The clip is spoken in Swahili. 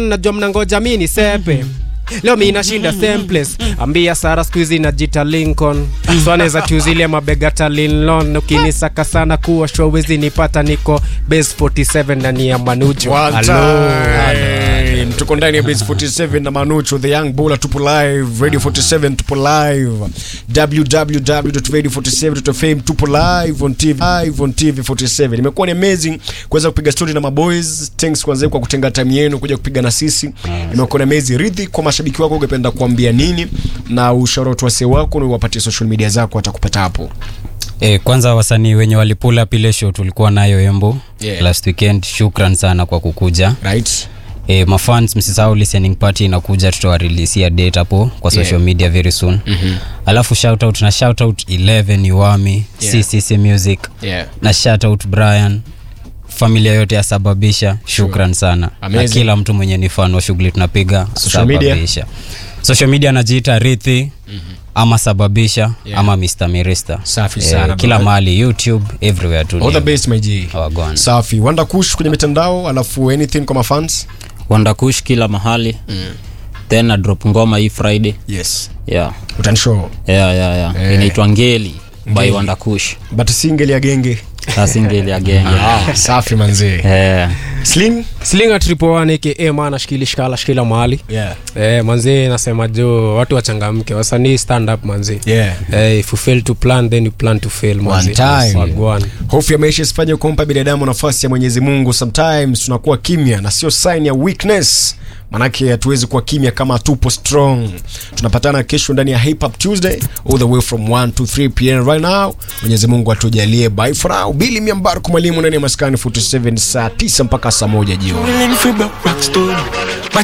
najua mnangoja mi ni sepe leo mi nashinda same place ambia sara skuizi najita lincoln so anaweza tuzilie mabegata linlon ukinisaka sana kuwa show wezi nipata niko base 47 ndani ya manujo One Hello. time. tuko ndani ya base 47 na manucho the young bulla tupo live radio 47 tupo live www.radio47.fm tupo live on tv live on tv 47 imekuwa ni amazing kuweza kupiga story na maboys thanks kwanza kwa kutenga time yenu kuja kupiga na sisi imekuwa ni amazing ridhi kwa mashabiki wako ungependa kuambia nini na ushauri wa wase wako na uwapatie social media zako watakupata hapo E, kwanza wasanii wenye walipula pile show tulikuwa nayo Embu Yeah. last weekend, shukran sana kwa kukuja. right E, mafans msisahau listening party inakuja, tutawareleasia date hapo kwa social Yeah. media very soon. Mm-hmm. Alafu shout out na shout out 11 Iwami, Yeah. CCC Music yeah na shout out Brian familia yote ya sababisha shukran sana na Amazing. kila mtu mwenye ni fan wa shughuli tunapiga Social media? sababisha social media anajiita rithi mm-hmm. ama sababisha Yeah. ama Mr. Mirista Safi sana, kila bro. mahali youtube everywhere tu all the ni- best my g Wagwan. safi wanda kush kwenye mitandao alafu anything kwa mafans wandakush kila mahali mm. then na drop ngoma hii friday yes yeah. utanishow yeah, yeah, yeah. Eh. inaitwa ngeli by Ngeli. wandakush but single ya genge sasa ngeli ya genge ah, safi manzee Eh. sling slinga triple one aka maana shikili shikala shikila mahali yeah eh, manzi nasema jo watu wachangamke wasanii stand up manzi yeah eh, if you fail to plan then you plan to fail manzi time. Wagwan. hofu ya maisha isifanye kumpa binadamu nafasi ya mwenyezi mungu sometimes tunakuwa kimya na sio sign ya weakness manake hatuwezi kuwa kimya kama tupo strong tunapatana kesho ndani ya hip hop tuesday all the way from 1 to 3 pm right now mwenyezi mungu atujalie bye for now bili miambaruku mwalimu ndani ya maskani 47 saa 9 mpaka saa moja jioni Feeling free but rock story.